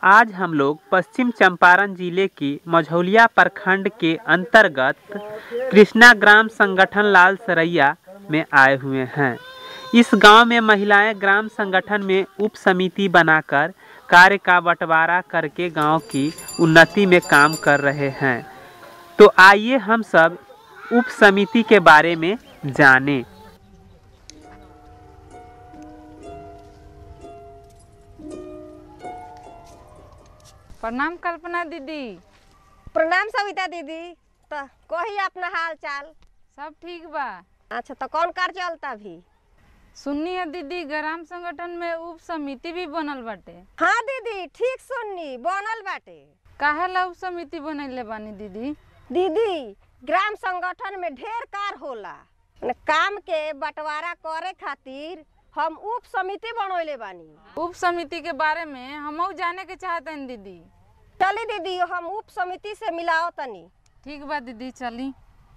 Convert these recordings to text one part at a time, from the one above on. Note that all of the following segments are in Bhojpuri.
आज हम लोग पश्चिम चंपारण जिले के मझौलिया प्रखंड के अंतर्गत कृष्णा ग्राम संगठन लाल सरैया में आए हुए हैं इस गांव में महिलाएं ग्राम संगठन में उप समिति बनाकर कार्य का बंटवारा करके गांव की उन्नति में काम कर रहे हैं तो आइए हम सब उप समिति के बारे में जानें प्रणाम कल्पना दीदी प्रणाम सविता दीदी तो कही अपना हाल चाल सब ठीक बा अच्छा तो कौन कार चलता भी सुननी है दीदी ग्राम संगठन में उप समिति भी बनल बाटे हाँ दीदी ठीक सुननी बनल बाटे काहे ला उप समिति बनैले बानी दीदी दीदी ग्राम संगठन में ढेर कार होला मने काम के बंटवारा करे खातिर हम उप समिति बनौले बानी उप समिति के बारे में हमहू जाने के चाहते हैं दीदी चली दीदी हम उप समिति से मिलाओ तनी ठीक बा दीदी चली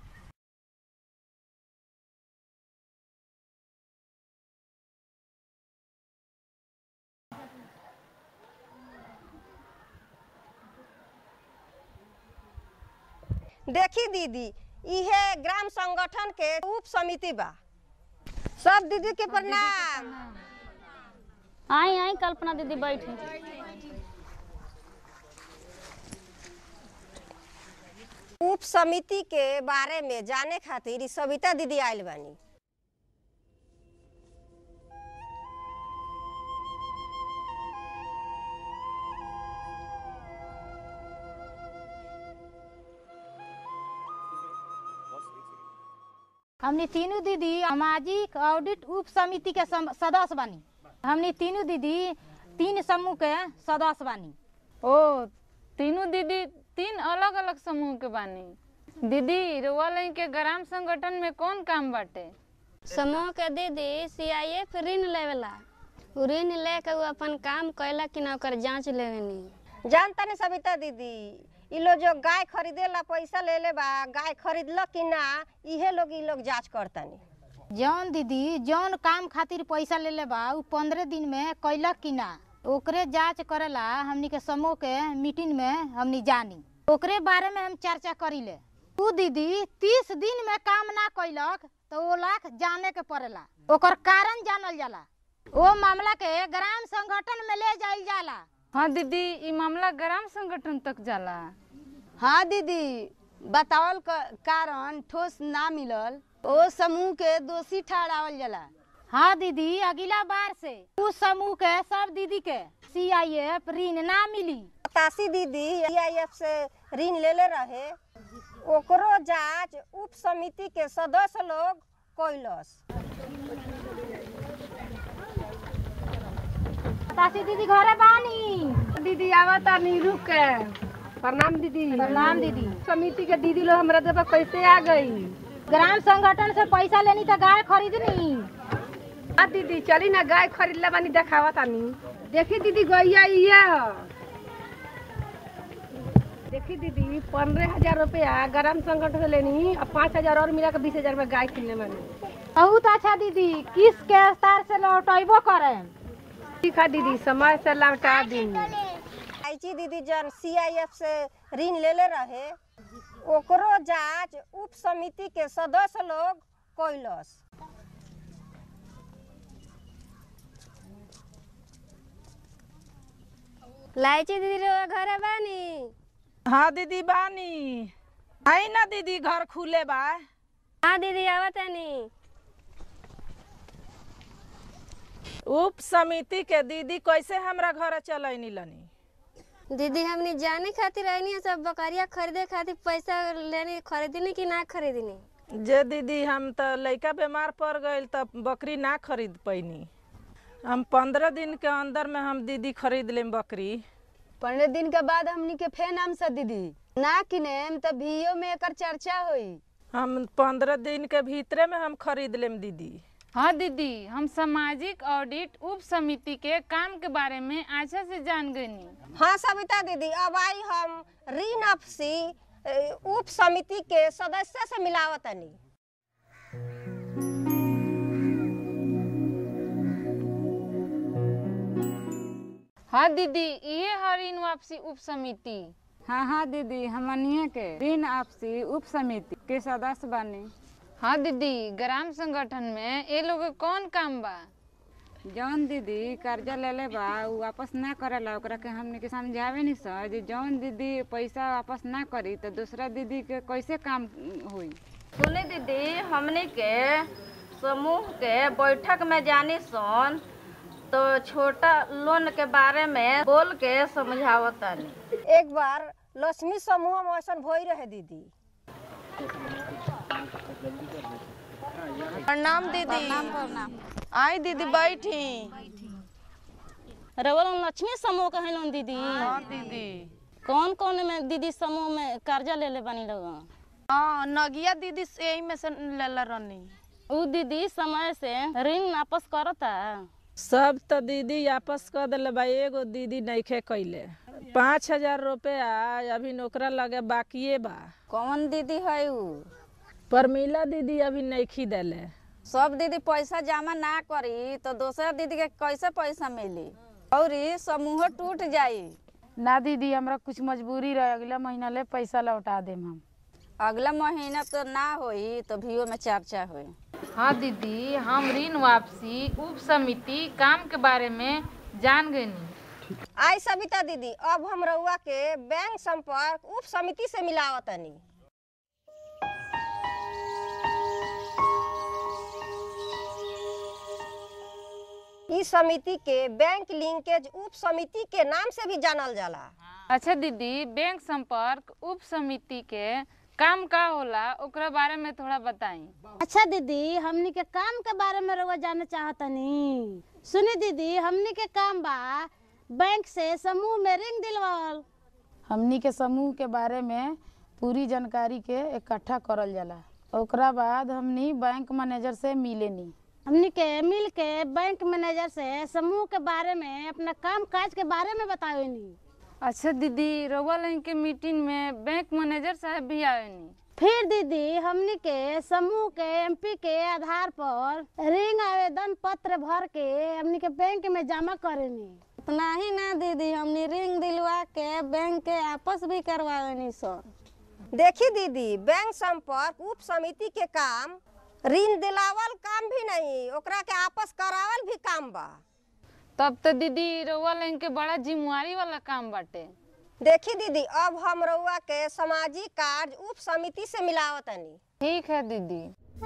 देखी दीदी इहे ग्राम संगठन के उप समिति बा सब दीदी के प्रणाम आई आई कल्पना दीदी बैठी उप समिति के बारे में जाने खातिर इ सविता दीदी आयल बानी हमने तीनों दीदी सामाजिक ऑडिट उप समिति के सम- सदस्य बानी हमने तीनों दीदी तीन समूह के सदस्य बानी ओ तीनों दीदी तीन अलग अलग समूह के बानी दीदी रुआ लई के ग्राम संगठन में कौन काम बाटे समूह के दीदी सीआईएफ ऋण लेवेला उ ऋण लेके उ अपन काम कैला कि ना ओकर जांच लेवेनी जानता नहीं सविता दीदी इ लोग जो गाय खरीदे ला पैसा ले ले बा गाय खरीदल कि ना इहे लोग इ लोग जांच करतनी जौन दीदी जौन काम खातिर पैसा ले ले बा उ पंद्रह दिन में कैलक कि ना ओकरे जांच करेला हमनी के समूह के मीटिंग में हमनी जानी ओकरे बारे में हम चर्चा करीले उ दीदी तीस दिन में काम ना कैलक तो वो लाख जाने के पड़ेला ओकर कारण जानल जाला ओ मामला के ग्राम संगठन में ले जाइल जाला हाँ दीदी ई मामला ग्राम संगठन तक जाला हाँ दीदी बतावल क- कारण ठोस ना मिलल ओ समूह के दोषी ठहरावल जाला हाँ दीदी अगला बार से उस समूह के सब दीदी के सी आई एफ ऋण ना मिली तासी दीदी एफ से ऋण ले ले रहे ओकरो जांच उप समिति के सदस्य लोग कैलस तासी दीदी घरे बानी दीदी आवता नहीं रुक के प्रणाम दीदी प्रणाम दीदी समिति के दीदी लोग हमरा देवा कैसे आ गई ग्राम संगठन से पैसा लेनी तो गाय खरीदनी हाँ दीदी चली ना गाय खरीद ले बानी देखावा तानी देखी दीदी गैया ये ह देखी दीदी पंद्रह हजार रुपया ग्राम संगठन से लेनी और पाँच हजार और मिला के बीस हजार में गाय किनले बानी बहुत अच्छा दीदी किस के स्तर से लौटेबो करे ठीक है दीदी समय से लौटा दी आईची दीदी जन सीआईएफ से ऋण ले ले रहे ओकरो जांच उप समिति के सदस्य लोग कैलस लाइची दीदी रो घरे बानी हाँ दीदी बानी आई ना दीदी घर खुले बा हाँ दीदी आवतानी उप समिति के दीदी कैसे हमरा घर चलैनी लनी दीदी हमनी जाने खातिर आईनी है सब बकरिया खरीदे खातिर पैसा लेनी खरीदनी कि ना खरीदनी जे दीदी हम तो लइका बीमार पड़ गइल तब बकरी ना खरीद पैनी हम पंद्रह दिन के अंदर में हम दीदी खरीद लेम बकरी पंद्रह दिन के बाद हमनी के फेन आम सा दीदी ना किनेम त भीओ में एकर चर्चा होई हम पंद्रह दिन के भीतरे में हम खरीद लेम दीदी हाँ दीदी हम सामाजिक ऑडिट उप समिति के काम के बारे में अच्छा से जान गईनी हाँ सविता दीदी अब आई हम ऋण अफसी ए, उप समिति के सदस्य से मिलावतनी हाँ दीदी ये है ऋण वापसी उप समिति हाँ हाँ दीदी हमनिए के ऋण आपसी उप समिति के सदस्य बानी हाँ दीदी ग्राम संगठन में ये लोग के कौन काम बा जौन दीदी कर्जा लेले बा उ वापस ना करेला ओकरा के हमने के समझावे नहीं सर जे जौन दीदी पैसा वापस ना करी तो दूसरा दीदी के कैसे काम होई सुनी दीदी हमने के समूह के बैठक में जानी सन तो छोटा लोन के बारे में बोल के समझावतानी एक बार लक्ष्मी समूह में ऐसा भई रहे दीदी प्रणाम दीदी आई दीदी बैठी रवल लक्ष्मी समूह कहे लोन दीदी हाँ दीदी कौन कौन में दीदी समूह में कर्जा ले ले बनी लोग हाँ नगिया दीदी से यही में से लेला रहनी उ दीदी समय से ऋण वापस करता सब तो दीदी वापस कर दिले बा एगो दीदी नइखे कैले पाँच हजार रुपया अभी नौकरा लगे बाकिए बा कौन दीदी है उ परमिला दीदी अभी नइखी देले सब दीदी पैसा जमा ना करी तो दूसरा दीदी के कैसे पैसा मिली और ई समूह टूट जाई ना दीदी हमरा कुछ मजबूरी रहे अगला महीना ले पैसा लौटा देम हम अगला महीना तो ना होई तो भी में चर्चा होई हाँ दीदी हम ऋण वापसी उप समिति काम के बारे में जान गए आई सविता दीदी अब हम रउआ के बैंक संपर्क उप समिति से मिलावतनी इस समिति के बैंक लिंकेज उप समिति के नाम से भी जानल जाला अच्छा दीदी बैंक संपर्क उप समिति के काम का होला ओकरा बारे में थोड़ा बताई अच्छा दीदी हमनी के काम के बारे में रउआ जाने चाहतनी सुनी दीदी हमनी के काम बा बैंक से समूह में रिंग दिलवाल हमनी के समूह के बारे में पूरी जानकारी के इकट्ठा करल जाला ओकरा बाद हमनी बैंक मैनेजर से मिलेनी हमनी के मिल के बैंक मैनेजर से समूह के बारे में अपना काम काज के बारे में बतावेनी अच्छा दीदी रउआ लाइन के मीटिंग में बैंक मैनेजर साहब भी आवेनी फिर दीदी हमनी के समूह के एमपी के आधार पर रिंग आवेदन पत्र भर के हमनी के बैंक में जमा करेनी उतना ही ना दीदी हमने रिंग दिलवा के बैंक के आपस भी करवावेनी सर देखी दीदी बैंक संपर्क उप समिति के काम ऋण दिलावल काम भी नहीं ओकरा के आपस करावल भी काम बा तब तो दीदी रउआ लाइन के बड़ा जिम्मेवारी वाला काम बाटे देखी दीदी अब हम रउआ के सामाजिक कार्य उप समिति से मिलावतनी ठीक है दीदी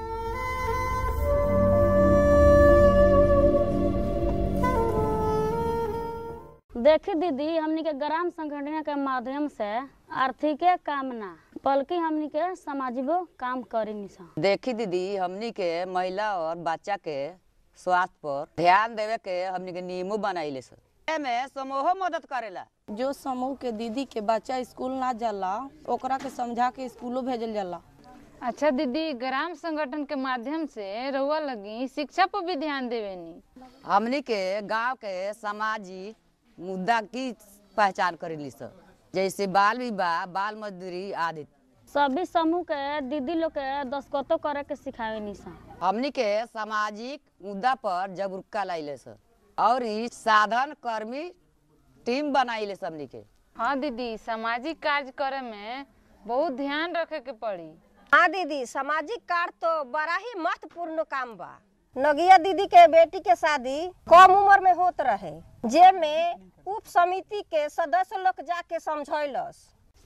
देखी दीदी हमनी के ग्राम संगठन के माध्यम से आर्थिक काम ना बल्कि हमनी के सामाजिको काम करी निसा देखी दीदी हमनी के महिला और बच्चा के स्वास्थ्य पर ध्यान देवे के हमनी के नियमों बनाइले सर में समूह मदद करेला जो समूह के दीदी के बच्चा स्कूल ना जाला ओकरा के समझा के स्कूलों भेजल जाला अच्छा दीदी ग्राम संगठन के माध्यम से रउआ लगी शिक्षा पर भी ध्यान देवेनी हमनी के गांव के सामाजिक मुद्दा की पहचान करेली सर जैसे बाल विवाह बाल मजदूरी आदि सभी समूह के दीदी लोग के दस्खतो करे के सिखावे निसा हमनी के सामाजिक मुद्दा पर जागरूकता लाइले सर और ई साधन कर्मी टीम बनाइले सब हमनी के हाँ दीदी सामाजिक कार्य करे में बहुत ध्यान रखे के पड़ी हाँ दीदी सामाजिक कार्य तो बड़ा ही महत्वपूर्ण काम बा नगिया दीदी के बेटी के शादी कम उम्र में होत रहे जे में उप समिति के सदस्य लोग जाके समझौलस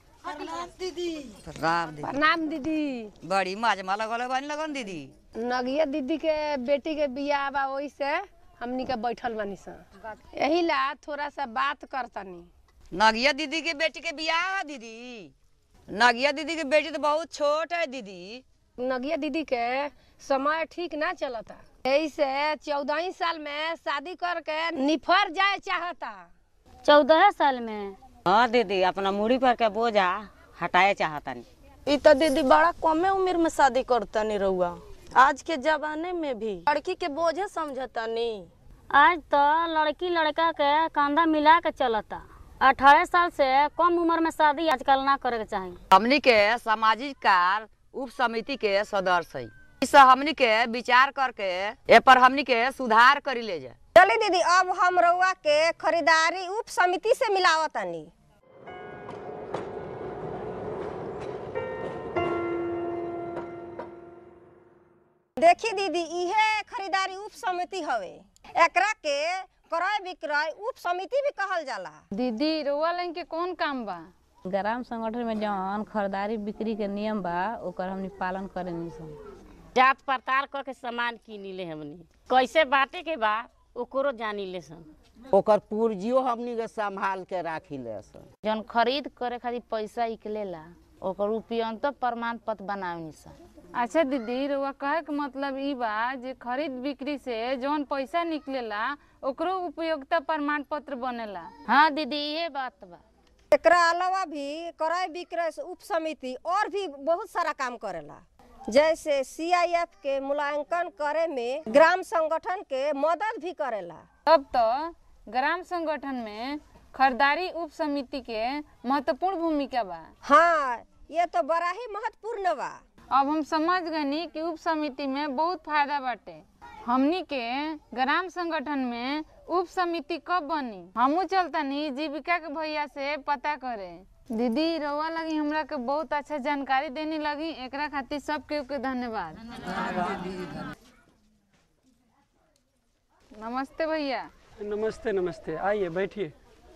प्रणाम दीदी प्रणाम दीदी बड़ी मजमा लगल बानी लगन दीदी नगिया दीदी के बेटी के बियाह बा वही से हमनी के बैठल बानी सन यही ला थोड़ा सा बात करतनी नगिया दीदी के बेटी के बियाह है दीदी नगिया दीदी के बेटी तो बहुत छोट है दीदी नगिया दीदी के समय ठीक ना चलता यही से चौदह ही साल में शादी करके निफर जाए चाहता चौदह साल में हाँ दीदी अपना मूड़ी पर के बोझा हटाए चाहतनी ई तो दीदी बड़ा कमे उम्र में शादी करतनी रउआ आज के जमाने में भी लड़की के बोझे समझतनी आज तो लड़की लड़का के कंधा मिला के चलता अठारह साल से कम उम्र में शादी आजकल ना करे के चाही हमनी के सामाजिक कार्य उप समिति के सदस्य है इस हमनी के विचार करके ए पर हमनी के सुधार करी ले जाए चली दीदी अब हम रउआ के खरीदारी उप समिति से मिलावतनी देखी दीदी इहे खरीदारी उप समिति हवे एकरा के क्रय विक्रय उप समिति भी कहल जाला दीदी रउआ लाइन के कौन काम बा ग्राम संगठन में जौन खरीदारी बिक्री के नियम बा ओकर हमनी पालन करेनी सन जात पड़ताल करके सामान किनी ले हमनी कैसे बांटे के बा ओकरो जानी ले सन ओकर पूर्जियो हमनी के संभाल के राखी ले सन जौन खरीद करे खातिर पैसा निकलेला ओकर उपयंत प्रमाण पत्र बनावनी सन अच्छा दीदी रउआ कहे के मतलब ई बा जे खरीद बिक्री से जौन पैसा निकलेला ओकरो उपयोगिता प्रमाण पत्र बनेला हाँ दीदी ये बात बा एकरा अलावा भी क्रय विक्रय से उप समिति और भी बहुत सारा काम करेला जैसे सीआईएफ के मूल्यांकन करे में ग्राम संगठन के मदद भी करेला तब तो ग्राम संगठन में खरीदारी उप समिति के महत्वपूर्ण भूमिका बा हाँ ये तो बड़ा ही महत्वपूर्ण बा अब हम समझ गनी कि उप समिति में बहुत फायदा बाटे हमनी के ग्राम संगठन में उप समिति कब बनी हमू चलतनी जीविका के भैया से पता करे दीदी रउआ लगी हमरा के बहुत अच्छा जानकारी देने लगी एकरा खातिर सब केहू के धन्यवाद नमस्ते भैया नमस्ते नमस्ते आइए बैठिए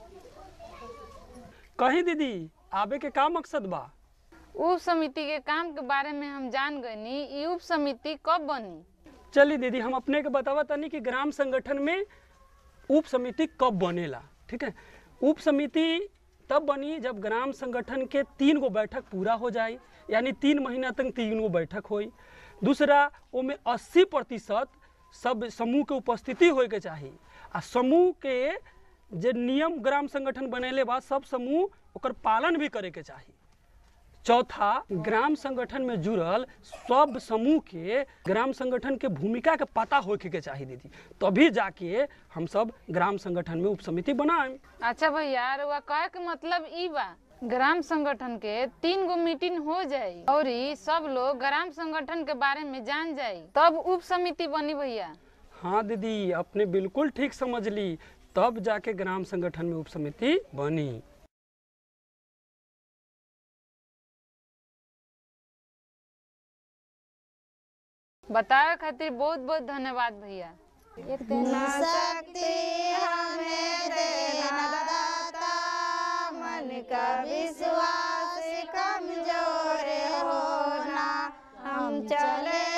कहीं दीदी आबे के का मकसद बा उप समिति के काम के बारे में हम जान गनी ई उप समिति कब बनी चलिए दीदी हम अपने के बतावा तनी कि ग्राम संगठन में उप समिति कब बनेला ठीक है उप समिति तब बनी जब ग्राम संगठन के तीन गो बैठक पूरा हो जाए यानी तीन महीना तक तीन गो बैठक होई दूसरा ओमे अस्सी प्रतिशत सब समूह के उपस्थिति होए के चाही आ समूह के जे नियम ग्राम संगठन बनेले बा सब समूह ओकर पालन भी करे के चाही चौथा ग्राम संगठन में जुड़ल सब समूह के ग्राम संगठन के भूमिका के पता होके के चाहिए दीदी तभी जाके हम सब ग्राम संगठन में उप समिति बनाएं अच्छा भैया रउआ कहे के मतलब ई बा ग्राम संगठन के तीन गो मीटिंग हो जाई और ई सब लोग ग्राम संगठन के बारे में जान जाई तब उप समिति बनी भैया हाँ दीदी अपने बिल्कुल ठीक समझ ली तब जाके ग्राम संगठन में उप समिति बनी बतावे खातिर बहुत बहुत धन्यवाद भैया इतना शक्ति हमें देना दाता मन का विश्वास कमजोर होना हम चले